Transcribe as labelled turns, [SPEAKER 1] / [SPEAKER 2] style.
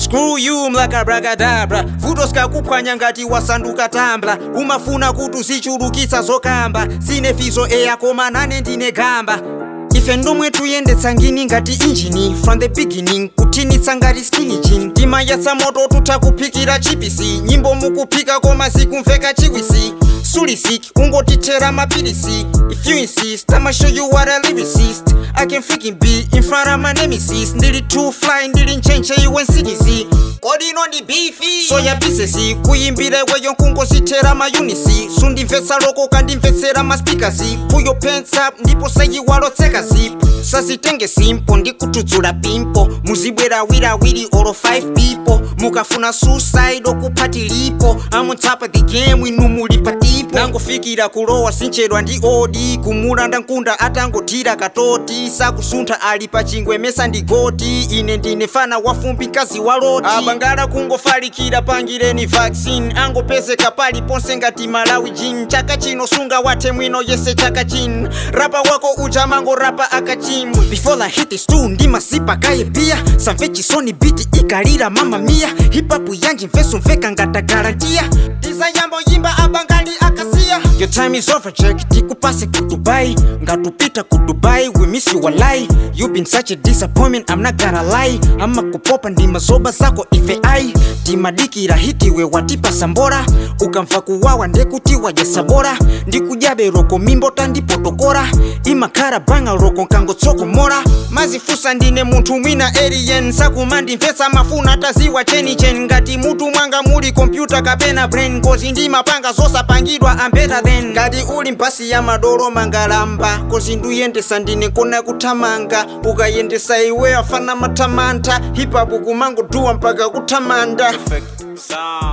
[SPEAKER 1] screw you mlakabrakadabra vuto sikakuphwanya ngati wasanduka tambla umafuna kuti uzichulukitsa zokamba sine fizo eya koma nane ndine gamba ife ndomwe tuyendetsa ngini ngati injini from the beginning kuthinitsa ngati skinijin timayatsa moto tutha kuphikira chipisi nyimbo mukuphika koma zikumveka chiwisi sulisik ungotithera mapilisi if you insist i'ma show you what a lyricist i can freaking be in front of my nemesis ndili too fly ndili nchenche iwe nsikizi kodi ino ndi bifi soya bisesi kuyimbira iweyo nkungozithera mayunisi sundimvetsa loko kandimvetsera maspikasi puyo pensa ndipo sayiwalotseka zip sazitenge simpo ndikudzudzula pimpo muzibwera awiriawiri olo 5 people mukafuna suicide okuphatiliko I'm on top of the game inu muli patipo nangofikira kulowa sinchedwa ndi odi kumulanda nkunda atangothira katoti sakusuntha ali pa chingwe mesa ndi goti ine ndine fana wafumbi mkazi wa loti abangala kungofalikira pangireni vaccine angopezeka paliponse ngati malawi jin chaka chino sunga wathe mwino yese chaka chin rapa wako uja mango rapa akachim before I hit the stool ndimasipa kaye pia samve chisoni biti ikalira mama mia hipapu yanji mveso mveka ngata garantia tizayambo yimba abangali akasiya your time is over check tikupase ku dubai ngatupita ku dubai we miss you walai you been such a disappointment i'm not gonna lie ama kupopa ndima zoba zako ife ai timadikira hitiwe watipa sambora ukamva kuwawa ndekutiwa jasabora ndikujabe roko mimbota ndipotokora imakhala banga roko nkangotsokomora mazifusa ndine munthu mwina alien sakumandimvetsa mafuna taziwa chenichen ngati mutu mwanga muli kompyuta kapena brain kozi ndimapanga zosapangidwa am better than ngati uli mpasi ya madolo mangalamba kozi nduyendesa ndine kona kuthamanga ukayendesa iwe afana mathamantha hipapu kumangoduwa mpaka kuthamanda
[SPEAKER 2] Perfect sound.